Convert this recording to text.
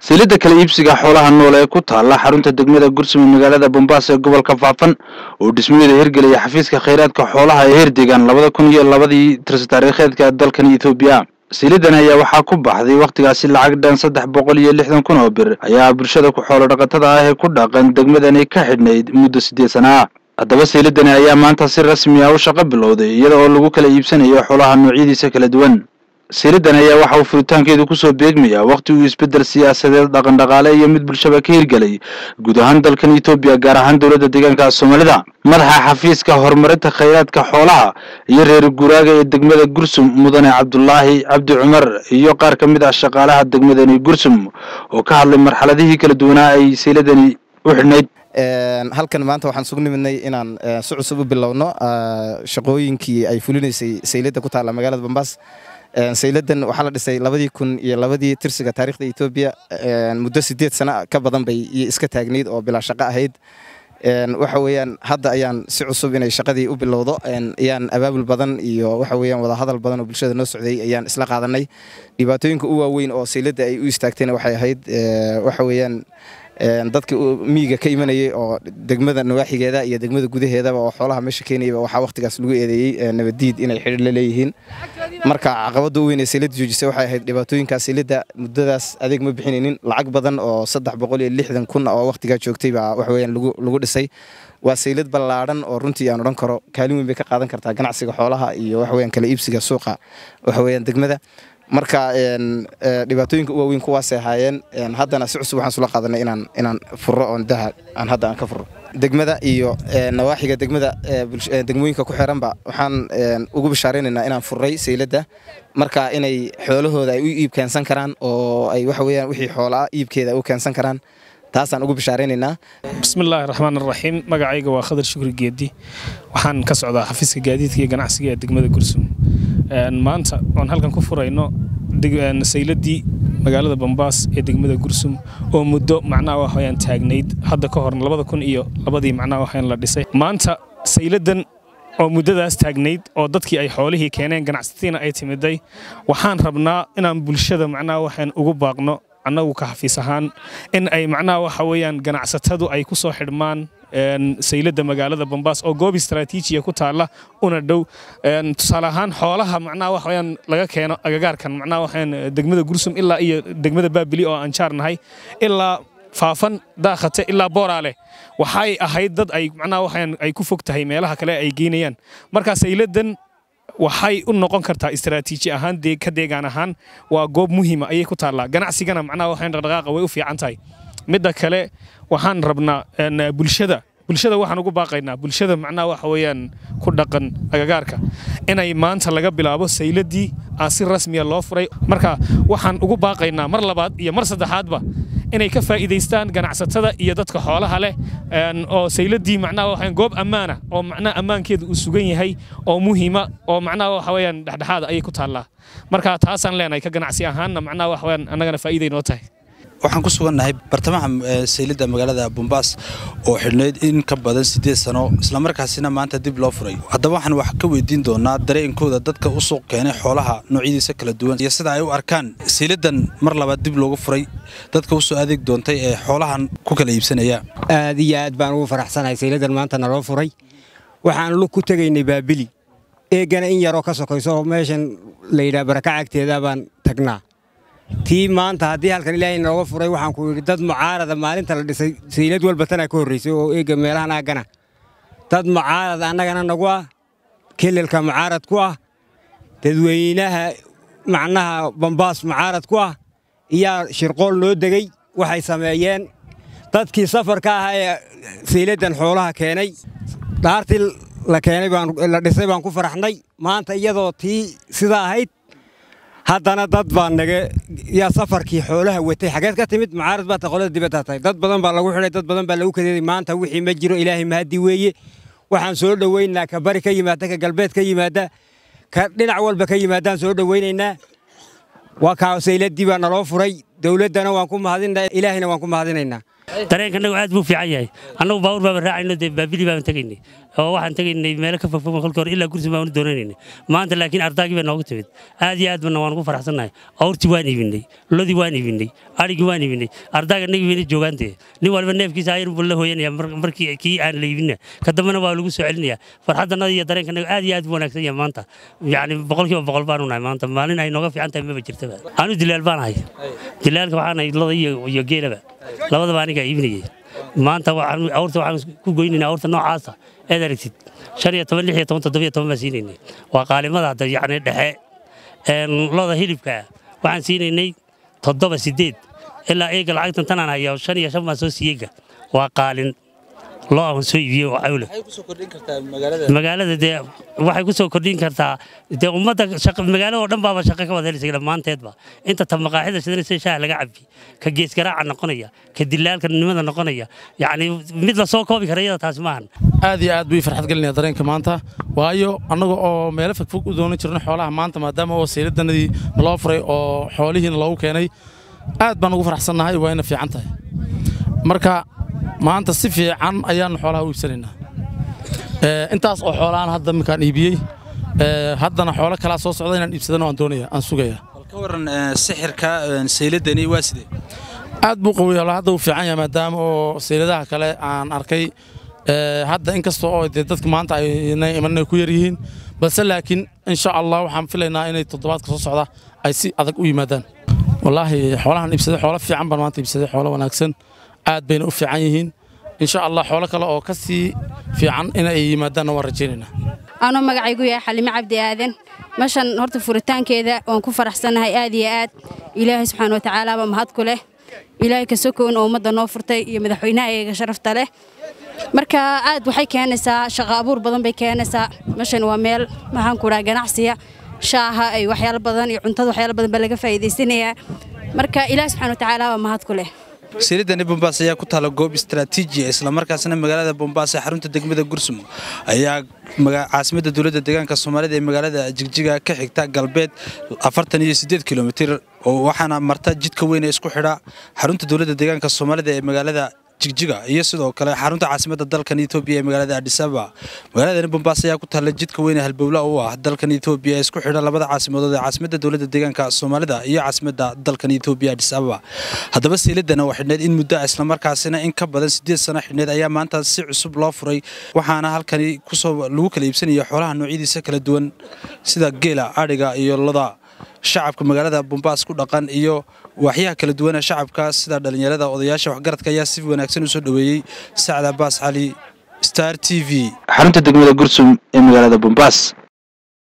silidda kala iibsiga xoolaha nool ee ku taalla xarunta degmada gursum ee magaalada bombaaso ee gobolka faafan oo dhismadeeda hirgelaya xafiiska khayraadka xoolaha ee hirdegan labada kun iyo labadii tirsi taariikheedka dalkan ethoobiya silidan ayaa waxaa ku baxday wakhtigaasi lacag dhan saddex boqol iyo lixdan kun oo bir ayaa bulshada ku xoolo dhaqatada ah ee ku dhaqan degmadani ka xidhnayd muddo siddeed sana ah haddaba siilidani ayaa maanta si rasmi ah u shaqo bilowday iyada oo lagu kala iibsanayo xoolaha noocyadiisa kala duwan siilidan ayaa waxa uu furitaankeedu kusoo beegmayaa wakhti uu isbeddel siyaasadeed dhaqan dhaqaale iyo mid bulshaba ka hirgelay guud ahaan dalkan etoobiya gaar ahaan dowladda deegaanka soomaalida madaxa xafiiska horumarinta khayraadka xoolaha iyo reer guuraaga ee degmada gursum mudane cabdulaahi cabdi cumar iyo qaar ka mid ah shaqaalaha degmadani gursum oo ka hadlay marxaladihii kala duwanaa ay siiladani u xidhnayd halkan maanta waxaan sugu nimidnay inaan si cusub u bilowno shaqooyinkii ay fulinaysay saylada ku taalla magaalada bambaas sayladan waxaa la dhisay labadii kun iyo labadii tirsiga taarikhda etoobiya muddo sideed sana ka badan bay iska taagnayd oo bilaa shaqo ahayd waxa weeyaan hadda ayaan si cusub inay shaqadii u bilowdo ayaan abaabul badan iyo waxa weeyaan wadahadal badan oo bulshada noo socday ayaan isla qaadanay dhibaatooyinka u waaweyn oo sayladda ay u istaagtayna waxay ahayd waxa weeyaan dadka miyiga ka imanayay oo degmada nawaaxigeeda iyo degmada gudaheedaba oo xoolaha meesha keenayaba waxaa wakhtigaas lagu eedeeyey nabaddiid inay xidhiir la leeyihiin marka caqabadda u weyn ee sayladda joojisay waxay ahayd dhibaatooyinkaas sayladda muddadaas adeeg ma bixinaynin lacag badan oo saddex boqol iyo lixdan kun oo wakhtigaa joogtay baa wax weeyaan lagu lagu dhisay waa saylad ballaadhan oo runtii aan odhan karo kaalin weyn bay ka qaadan kartaa ganacsiga xoolaha iyo wax weeyaan kala iibsiga suuqa waxa weeyaan degmada marka dhibaatooyinka u waaweyn kuwaasay ahaayeen haddana si cusub waxaan sula qaadanay inaan inaan furo oon daha aan hadda aan ka furo degmada iyo nawaaxiga degmada degmooyinka ku xiranba waxaan ugu bishaaraynaynaa inaan furray sayladda marka inay xoolahooda ay u iib keensan karaan oo ay waxa weeyaan wixii xoolaa iibkeeda u keensan karaan taasaan ugu bishaaraynaynaa bismillaahi raxmaan raxiim magacayga waa khadar shukri geedi waxaan ka socdaa xafiiska gaadiidka iyo ganacsiga ee degmada gursum maanta oon halkan ku furayno sayladii magaalada bambaas ee degmada gursum oo muddo macnaha waxayaan taagnayd hadda ka hor labada kun iyo labadii macnaha waxayaan la dhisay maanta sayladan oo muddadaas taagnayd oo dadkii ay xoolihii keeneen ganacsatiina ay timiday waxaan rabnaa inaan bulshada macnaha waxaan ugu baaqno annagu ka xafiis ahaan in ay macnaha waxa weeyaan ganacsatadu ay ku soo xidhmaan sayladda magaalada bambaas oo goob istaraatiijiya ku taalla una dhow tusaale ahaan xoolaha macnaha wax weyaan laga keeno agagaarkan macnaha waxaan degmada gursum ilaa iyo degmada baabili oo aan jaarnahay ilaa faafan daakhate ilaa booraale waxay ahayd dad ay macnaha waxaan ay ku fog tahay meelaha kale ay geynayaan marka sayladan waxay u noqon kartaa istaraatiiji ahaan ka deegaan ahaan waa goob muhiima ayay ku taallaa ganacsigana macnaha waxaan dhaqdhaqaaqa way u fiican tahay midda kale waxaan rabnaa bulshada bulshada waxaan ugu baaqaynaa bulshada macnaha waxa weeyaan ku dhaqan agagaarka inay maanta laga bilaabo sayladii aa si rasmiya loo furay marka waxaan ugu baaqaynaa mar labaad iyo mar saddexaadba inay ka faa'iidaystaan ganacsatada iyo dadka xoolaha leh oo sayladii macnaha waxaan goob ammaana oo macnaha ammaankeeda uu sugan yahay oo muhiima oo macnaha waxa weeyaan dhexdhexaada ayay ku taallaa marka taasaan leenahay ka ganacsi ahaanna macnaha waxa weeyaan annagana faa'iiday noo tahay waxaan ku sugannahay bartamaha sayladda magaalada bombaas oo xidhnayd in ka badan siddeed sano islamarkaasina maanta dib loo furay haddaba waxaan wax ka weydiin doonaa dareenkooda dadka u suuq keenay xoolaha noocyadiisa kala duwan iyo sida ay u arkaan sayladdan mar labaad dib loogu furay dadka u soo adeeg doontay ee xoolahan ku kala iibsanaya aad iyo aad baan ugu faraxsanahay sayladdan maanta naloo furay waxaan lug ku tegaynay baabili eegana in yaroo ka sokayso oo meeshan la yidhaha baraka cagteeda baan tagnaa tii maanta haddii halkan ilaahay nooga furay waxaan ku yidhi dad mucaarada maalinta la dhisay saylad walba tanaa ka horraysay oo eega meelahan aagana dad mucaarad annagana nagu ah kelelka mucaarad ku ah dadweynaha macnaha bambaas mucaarad ku ah iyaa shirqool noo degey waxay sameeyeen dadkii safarka ahaa ee sayladdan xoolaha keenay dhaartii la keenay la dhisay baan ku faraxnay maanta iyadoo tii sidaa ahayd haddana dad baa naga yaa safarkii xoolaha watay xageed ka timid mucaarad baa ta qolada dibadda tahay dad badan baa lagu xidhay dad badan baa lagu kadeeday maanta wixii ma jiro ilaahay mahadi weeye waxaan soo dhoweynaa ka bari ka yimaada ka galbeed ka yimaada ka dhinac walba ka yimaadaan soo dhoweynaynaa waa kaa sayladii baa naloo furay dowladdana waan ku mahadinaa ilaahayna waan ku mahadinaynaa dareenkanagu aad buu fiican yahay annagu baawur baaba raacayno dee baabili baan tegaynay oo waxaan tegaynay meelo ka fogfog kolka hore ilaa gursi baan doonaynay maanta laakiin ardaagii baa noogu timid aad iyo aad bana waan ugu faraxsannahay awrtii waan iibinay lodii waan iibinay adhigii waan iibinay ardaaga nagi bayna joogaan dee nin walba neefkiisa ayar buu la hooyanaya markii kii aan la iibina ka dambena waa lagu soo celinaya farxaddannada iyo dareenkanagu aad iyo aad buu wanaagsan yahay maanta yacni boqolkiiba boqol baanu nahay maanta maalin ay nooga fiican tahay maba jirtaba anu dilaal baan ahay dilaalka waxaan ahay loda iyo geelaba labadaba anigaa iibinayay maanta awrta waxaan ku goynaynaa awrta noocaasa eed aragtid shan iyo toban lix iyo toban toddoba iyo toban baan siinaynay waa qaalimada hadda yacni dhexe loda hilibka waxaan siinaynay toddoba sideed ilaa eega lacagtan tanaan hayaa shan iyo shan baan soo siiyeyga waa qaalin loo aan soo iibiyey oo cawle magaalada dee waxay ku soo kordhin kartaa dee ummadda magaalada oo dhan baaba shaqo ka wada helaysa dhammaanteedba inta ta maqaaxida sidanaysa shaaha laga cabbi ka geesgaraaca noqonaya ka dilaalka nimada noqonaya yacni mid la soo koobi kara iyada taasi maahan aad iyo aad buu farxad gelinaya dareenka maanta waayo annaga oo meelo fogfog u doonan jirno xoolaha maanta maadaama oo sayladanadii naloo furay oo xoolihiina loogu keenay aad baan ugu faraxsannahay waa ina fiican tahay marka maanta si fiican ayaannu xoolaha u iibsanaynaa intaas oo xoolaaan hadda minkaan iibiyey haddana xoolo kalaa soo socda inaan iibsadano aan doonaya aan sugaya ka waran sixirka sayladani waa sidee aad buu qawiya hadda uu fiican yahay maadaama oo sayladaha kale aan arkay hadda inkasta oo dee dadka maanta ayna imanay ku yar yihiin balse laakiin insha allah waxaan filaynaa inay toddobaadka soo socda ay si adag u yimaadaan wallaahi xoolahan iibsaday xoolo fiican baan maanta iibsaday xoolo wanaagsan aad bayna u fiican yihiin insha allah xoolo kale oo ka sii fiican inay yimaadaanna waan rajaynaynaa anoo magacaygu yahay xalime cabdi aadan meeshan horta furitaankeeda waan ku faraxsannahay aad iyo aad ilaahay subxaana wa tacaalaaba mahad ku leh ilaahay ka sokown oo ummadda noo furtay iyo madaxweynaha eega sharafta leh marka aad waxay keenaysaa shaqo abuur badan bay keenaysaa meeshan waa meel maxaan ku dhaha ganacsiya shaaha ay waxyaalo badan iyo cuntada waxyaalo badan baa laga faa'iidaysanayaa marka ilaahay subxaana wa tacaalaaba mahad ku leh sayladani bombaas ayaa ku taala goob istaraatiiji ah islamarkaasna magaalada bombaas ee xarunta degmada gursum ayaa caasimadda dowladda deegaanka soomaalida ee magaalada jigjiga ka xigta galbeed afartan iyo siddeed kilomitir oo waxaana marta jidka weyn ee isku xidha xarunta dowladda deegaanka soomaalida ee magaalada jigjiga iyo sidoo kale xarunta caasimadda dalkan etoobiya ee magaalada adisaba magaaladani bombaas ayaa ku taalla jidka weyne halbowla u ah dalkan etoobiya ee isku xidha labada caasimadood ee caasimadda dowladda deegaanka soomaalida iyo caasimadda dalkan etoobiya adisababa haddaba sayladana waa xidhneed in muddo islamarkaasina in ka badan siddeed sano xidhneed ayaa maanta si cusub loo furay waxaana halkani kusoo lagu kala iibsanaya xoolaha noocyadiisa kala duwan sida geela adhiga iyo loda shacabka magaalada bombaas ku dhaqan iyo waaxyaha kala duwana shacabka sida dhallinyarada odayaasha waxgaradka ayaa si wanaagsan u soo dhoweeyey sacad abaas cali star t v xarunta degmada gursum ee magaalada bombaas